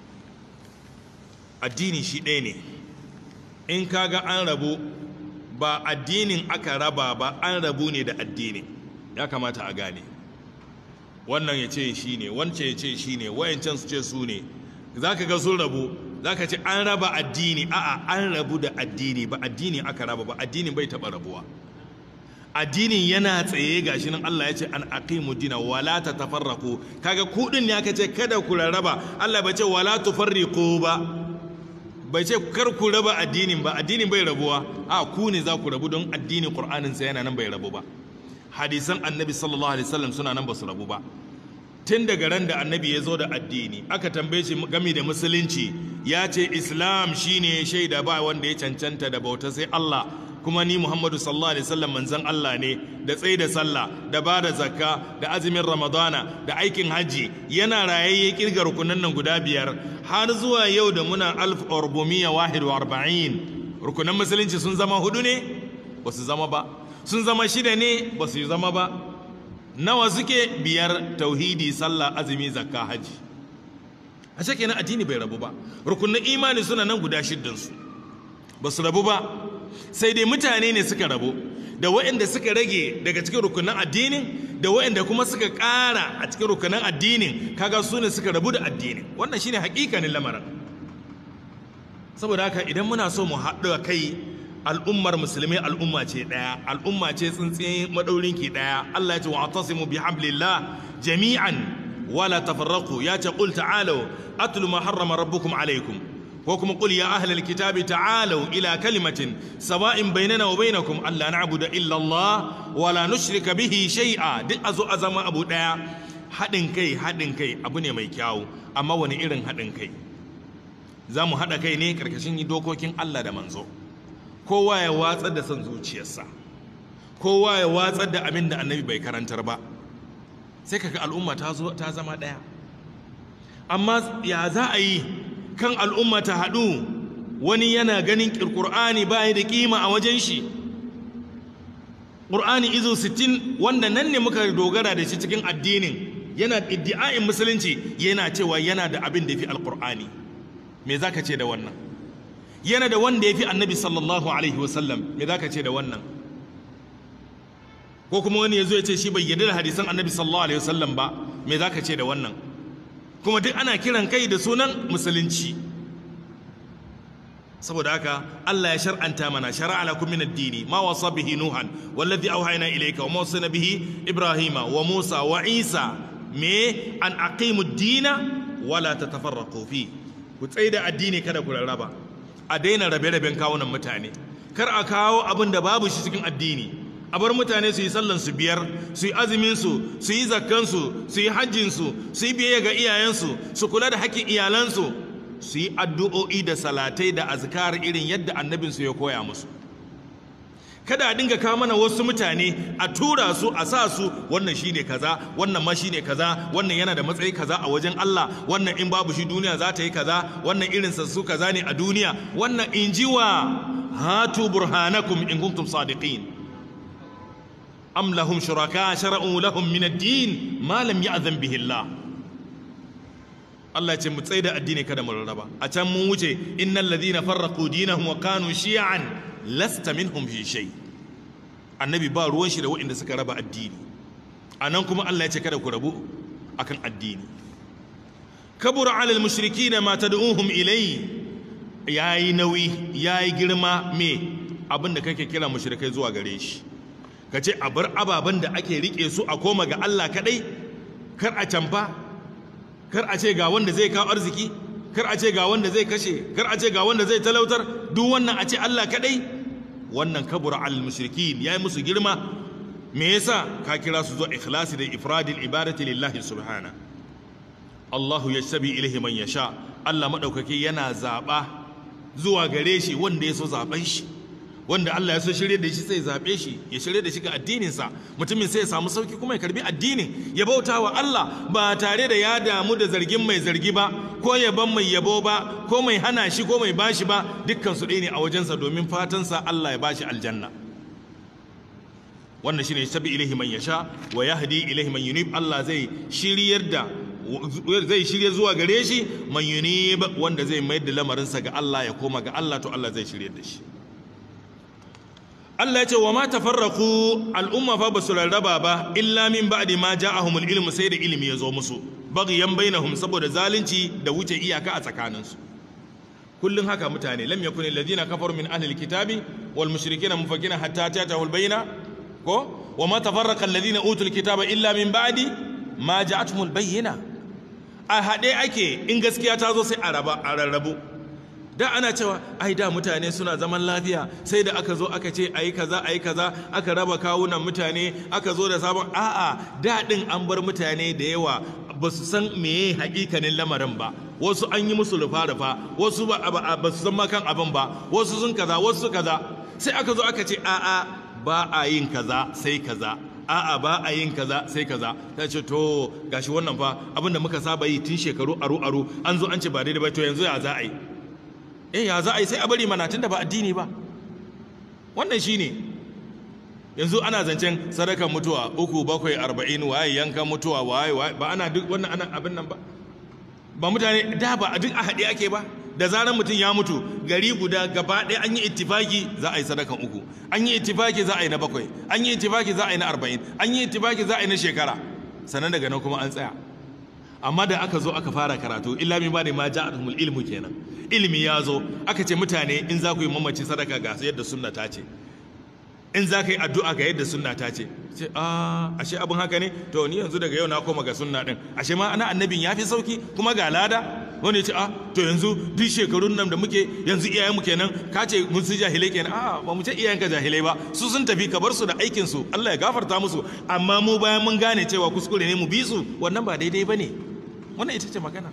[SPEAKER 3] addini shi ɗaya ne in kaga an rabu ba addinin aka raba ba an rabu ne da addini ya kamata a gane wannan ya ce shi ne wancan ya ce shi ne wayancan su ce su ne za ka ga sun rabu za ka ce an raba addini a'a an rabu da addini ba addini aka raba ba addini bai taɓa rabuwa addinin yana tsaye gashi nan Allah ya ce an aqimu dina wala tatafarraqu kaga kudin ne aka ce kada ku rarraba Allah bai ce wala tufarriqu ba bai ce kar ku raba addinin ba addinin bai rabuwa a ku ne za ku rabu don addinin Qur'anin sa yana nan bai rabu ba hadisan annabi sallallahu alaihi wasallam suna nan ba su rabu ba tun daga ran da annabi ya zo da addini aka tambaye shi game da musulunci ya ce islam shine shaida ba wanda ya cancanta da bauta sai Allah kuma ni Muhammadu sallallahu alaihi wasallam manzon Allah ne da tsaye da sallah da ba da zakka da azumin Ramadana da aikin haji yana rayayye kirgar rukunan nan guda biyar har zuwa yau da muna alf orbomiya wahid wa arba'in rukunan musulunci sun zama hudu ne ba su zama ba sun zama shida ne ba su zama ba nawa suke biyar tauhidi sallah azumi zakka haji a kenan addini bai rabu ba rukunan imani suna nan guda shiddansu ba su rabu ba sai dai mutane ne suka rabu da waɗanda suka rage daga cikin rukunan addinin da waɗanda kuma suka ƙara a cikin rukunan addinin kaga su ne suka rabu da addinin wannan shine hakikanin lamarin saboda haka idan muna so mu haɗu kai al'ummar musulmai al'umma ce ɗaya al'umma ce tsintsiyin maɗaurinki ɗaya Allah ya ce wa atasimu bi hablillah jami'an wala tafarraqu ya ce qul ta'alu atlu ma harrama rabbukum alaykum ko kuma qul ya ahlal kitabi ta'alu ila kalimatin sawa'in bainana wa bainakum alla na'budu illa Allah wa la nushrika bihi shay'a duk azo azama abu daya hadin kai hadin kai abu ne mai kyau amma wani irin hadin kai zamu hada kai ne karkashin dokokin Allah da manzo kowa ya watsar da son zuciyarsa kowa ya watsar da abin da annabi bai karantar ba sai kaga al'umma ta zo ta zama ɗaya amma ya za a yi kan al'umma ta haɗu wani yana ganin ƙur'ani ba da ƙima a wajen shi ƙur'ani izo 60 wanda nan ne muka dogara da shi cikin addinin yana iddi'a'in musulunci yana cewa yana da abin da ya fi alƙur'ani me za ka ce da wannan yana da wanda ya fi annabi sallallahu alaihi wasallam me za ka ce da wannan ko kuma wani ya zo ya ce shi bai yarda da hadisan annabi sallallahu alaihi wasallam ba me za ka ce da wannan kuma duk ana kiran kai da sunan musulunci saboda haka Allah ya shar'anta mana shar'a lakum min ad-dini ma wasa bihi nuhan wallazi awhayna ilayka wa ma wasana bihi ibrahima wa musa wa isa me an aqimu ad-dina wala tatafarraqu fi ku tsaida addini kada ku rarraba a daina rabe-raben kawunan mutane kar a kawo abin da babu shi cikin addini a bar mutane su yi sallan su biyar su yi azumin su su yi zakkan su su yi hajjin su su yi biyayya ga iyayensu su kula da haƙƙin iyalansu su yi addu'o'i da salatai da azkar irin yadda annabinsu ya koya musu kada a dinga kawo mana wasu mutane a tura su a sa su wannan shine kaza wannan ma shine kaza wannan yana da matsayi kaza a wajen Allah wannan in babu shi duniya za ta yi kaza wannan irin su kaza ne a duniya wannan injiwa hatu burhanakum in kuntum sadiqin am lahum shuraka shara'u lahum min ad-din ma lam ya'zan bihi Allah Allah ce mu tsaye da addini kada mu rarraba a can mun wuce innal ladhina farraqu dinahum wa kanu shi'an lasta minhum fi shay annabi ba ruwan shi da waɗanda suka raba addini anan kuma Allah ya ce kada ku rabu akan addini kabura alal mushrikina ma tad'uhum ilay yayi nauyi yayi girma me abinda kake kira mushrikai zuwa gare shi kace a bar ababen da ake rike su a koma ga Allah kadai kar a canfa kar a ce ga wanda zai kawo arziki kar a ce ga wanda zai kashe kar a ce ga wanda zai talautar duk wannan a ce Allah kadai wannan kabura al mushrikin yayi musu girma me yasa ka kira su zuwa ikhlasi da ifradil ibadati lillahi subhana Allahu yashtabi ilaihi man yasha Allah madaukake yana zaba zuwa gare shi wanda ya so zaben shi wanda Allah ya so shirye da shi sai zabe shi ya shirye da shi ga addininsa mutumin sai ya samu sauki kuma ya karbi addinin ya bauta wa Allah ba tare da ya damu da zargin mai zargi ba ko yaban mai yabo ba ko mai hana shi ko mai bashi ba dukkan su ɗaya ne a wajensa domin fatansa Allah ya bashi aljanna wannan shine tabi ilaihi man yasha wa yahdi ilaihi man yunib Allah zai shiryar da zai shirye zuwa gare shi man yunib wanda zai mayar da lamarinsa ga Allah ya koma ga Allah to Allah zai shiryar da shi Allah ya ce wa ma tafarraqu al'umma fa basu rarraba ba illa min ba'di ma ja'ahumul ilmu sai da ilimi ya zo musu baghyan bainahum saboda zalunci da wuce iyaka a tsakaninsu kullun haka mutane lam yakun alladhina kafaru min ahli alkitabi wal mushrikeena mufakina hatta ta'tahul bayna ko wa ma tafarraqa alladhina utul kitaba illa min ba'di ma ja'atuhumul bayyina a hade ake in gaskiya ta zo sai a raba a rarrabu da ana cewa ai da mutane suna zaman lafiya sai da aka zo aka ce ayi kaza ayi kaza aka raba kawunan mutane aka zo da sabon a'a da din an bar mutane da yawa ba su san meye hakikanin lamarin ba wasu an yi musu rufa rufa wasu ba su san makan abin ba wasu sun kaza wasu kaza sai aka zo aka ce a'a ba a yin kaza sai kaza a'a ba a yin kaza sai kaza ta ce to gashi wannan fa abinda muka saba yi tun shekaru aru aru an zo an ce ba daidai ba to yanzu ya za a yi eh ya za a yi sai a bari mana tunda ba addini ba wannan shine yanzu ana zancen sadakan mutuwa uku bakwai arba'in waye yankan mutuwa waye waye ba ana duk wannan ana abin nan ba ba mutane da ba a duk a haɗe ake ba da zarar mutum ya mutu gari guda gaba ɗaya an yi ittifaki za a yi sadakan uku an yi ittifaki za a yi na bakwai an yi ittifaki za a yi na arba'in an yi ittifaki za a yi na shekara sannan daga nan kuma an tsaya amma da aka zo aka fara karatu illa min bani ma ja'atuhumul ilmu kenan ilimi ya zo aka ce mutane in za ku yi mamaci sadaka ga yadda sunna ta ce in za ka yi addu'a ga yadda sunna ta ce ce a ashe abin haka ne to ni yanzu daga yau na koma ga sunna din ashe ma ana annabin ya fi sauki kuma ga lada wani ya ce a to yanzu duk shekarun nan da muke yanzu iyayenmu kenan ka ce mun su jahilai kenan a ba mu ce iyayenka jahilai ba su sun tafi ka bar su da aikin su Allah ya gafarta musu amma mu bayan mun gane cewa kuskure ne mu bi su wannan ba daidai bane wannan ita ce magana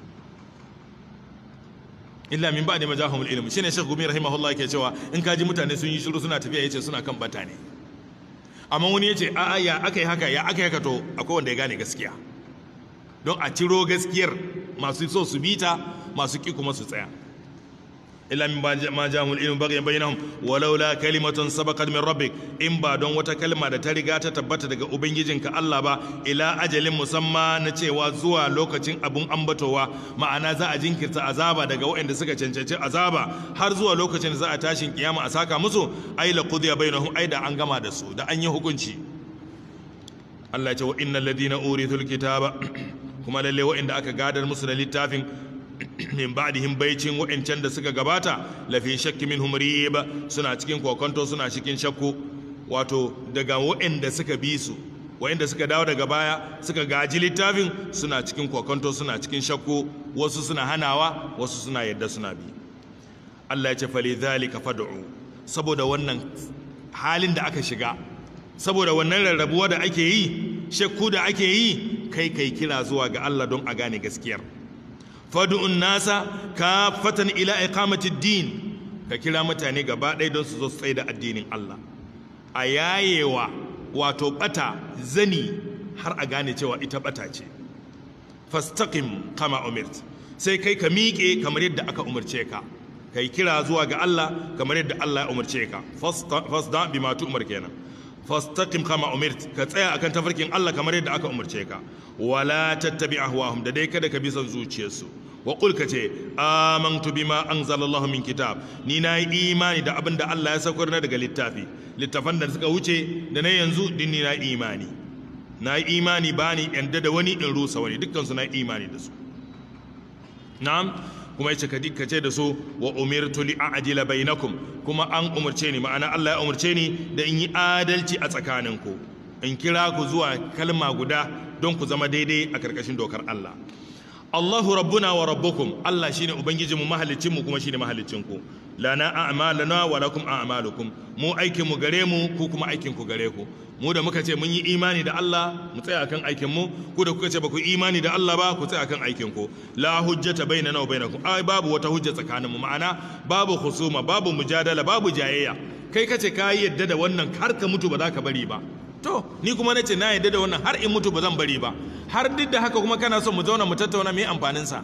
[SPEAKER 3] illa min ba'di majahumul ilm shine Sheikh Gumi rahimahullah yake cewa in kaji mutane sun yi shiru suna tafiya yace suna kan bata ne amma wani ya ce a'a ya aka yi haka ya aka yi haka to akwai wanda ya gane gaskiya don a ciro gaskiyar masu so su bita masu ki kuma su tsaya illa min ma jamul ilmu bagyan bainahum walaula kalimatun sabaqat min rabbik in ba don wata kalma da ta riga ta tabbata daga ubangijinka Allah ba ila ajalin musamma na cewa zuwa lokacin abun ambatowa ma'ana za a jinkirta azaba daga waɗanda suka cancanci azaba har zuwa lokacin da za a tashin kiyama a saka musu ai la qudiya bainahum ai da an gama da su da an yi hukunci Allah ya ce wa innal ladina urithul kitaba kuma lalle waɗanda aka gadar musu da littafin min ba'dihim baicin wa'ancan da suka gabata lafi shakki minhum rib suna cikin kokonto suna cikin shakku wato daga wa'anda suka bi su wa'anda suka dawo daga baya suka gaji littafin suna cikin kokonto suna cikin shakku wasu suna hanawa wasu suna yadda suna bi Allah ya ce fali zalika fad'u saboda wannan halin da aka shiga saboda wannan rarrabuwa da ake yi shakku da ake yi kai kai kira zuwa ga Allah don a gane gaskiyar fadu'un nasa ka fatan ila iqamati din ka kira mutane gaba ɗaya don su zo su tsaye da addinin Allah a yayewa wato bata zani har a gane cewa ita bata ce fastaqim kama umirt sai kai ka miƙe kamar yadda aka umarce ka kai kira zuwa ga Allah kamar yadda Allah ya umarce ka fasda bima tu'mar kenan fastaqim kama umirt ka tsaya akan tafarkin Allah kamar yadda aka umarce ka wala tattabi ahwahum da dai kada ka bi son zuciyarsu wa qul ka ce amantu bima anzalallahu min kitab ni na yi imani da abin da Allah ya saukar na daga littafi littafan da suka wuce da na yanzu din ni na imani na yi imani bani yanda da wani in rusa wani dukkan su na imani da su na'am kuma yace ka ce da su wa umirtu li a'dila bainakum kuma an umurce ni ma'ana Allah ya umurce ni da in yi adalci a tsakaninku in kira ku zuwa kalma guda don ku zama daidai a karkashin dokar Allah Allahu rabbuna wa rabbukum Allah shine ubangijinmu mahaliccinmu kuma shine mahaliccinku lana a'maluna wa lakum a'malukum mu aikin mu gare mu ku kuma aikin ku gare ku mu da muka ce mun yi imani da Allah mu tsaya kan aikin mu ku da kuka ce ba ku imani da Allah ba ku tsaya kan aikin ku la hujjata bainana wa bainakum ai babu wata hujja tsakaninmu ma'ana babu husuma babu mujadala babu jayayya kai kace ka yadda da wannan har ka mutu ba za ka bari ba to ni kuma nace na yadda da wannan har in mutu ba zan bari ba har duk da haka kuma kana son mu zauna mu tattauna me amfanin sa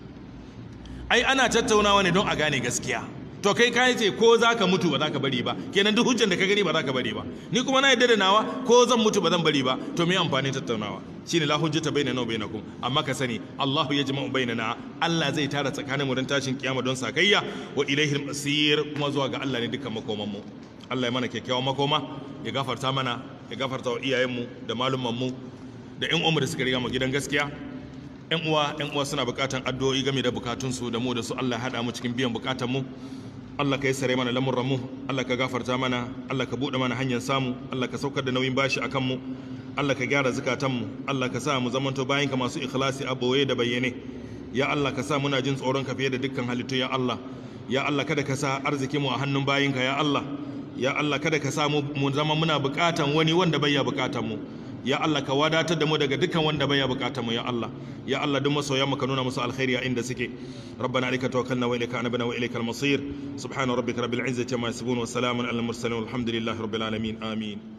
[SPEAKER 3] ai ana tattaunawa ne don a gane gaskiya to kai ka ce ko za ka mutu ba za ka bari ba kenan duk hujjan da ka gani ba za ka bari ba ni kuma na yadda da nawa ko zan mutu ba zan bari ba to me amfanin tattaunawa shine la hujjata bainana wa bainakum amma ka sani Allahu yajma'u bainana Allah zai tara tsakanin mu don tashin kiyama don sakayya wa ilaihil masir kuma zuwa ga Allah ne dukkan makoman mu Allah ya mana kyakkyawan makoma ya gafarta mana ya gafarta wa iyayenmu da malumanmu da ƴan uwanmu da suka riga mu gidan gaskiya ƴan uwa ƴan uwa suna buƙatan addu'o'i game da bukatunsu da mu da su Allah ya haɗa mu cikin biyan bukatun mu Allah ka yi sare mana lamurran mu Allah ka gafarta mana Allah ka buɗe mana hanyar samu Allah ka saukar da nauyin bashi akan mu Allah ka gyara zukatan mu Allah ka sa mu zamanto bayan ka masu ikhlasi a boye da bayyane ya Allah ka sa muna jin tsoron ka fiye da dukkan halittu ya Allah ya Allah kada ka sa arziki mu a hannun bayinka ya Allah ya Allah kada ka sa mu zama muna bukatan wani wanda bai ya bukatan mu ya Allah ka wadatar da mu daga dukkan wanda bai ya bukatan mu ya Allah ya Allah duk masoyan mu ka nuna musu alkhairi a inda suke rabbana alayka tawakkalna wa ilayka anabna wa ilaykal masir subhana rabbika rabbil izzati amma yasifun wa salamun alal mursalin walhamdulillahi rabbil alamin amin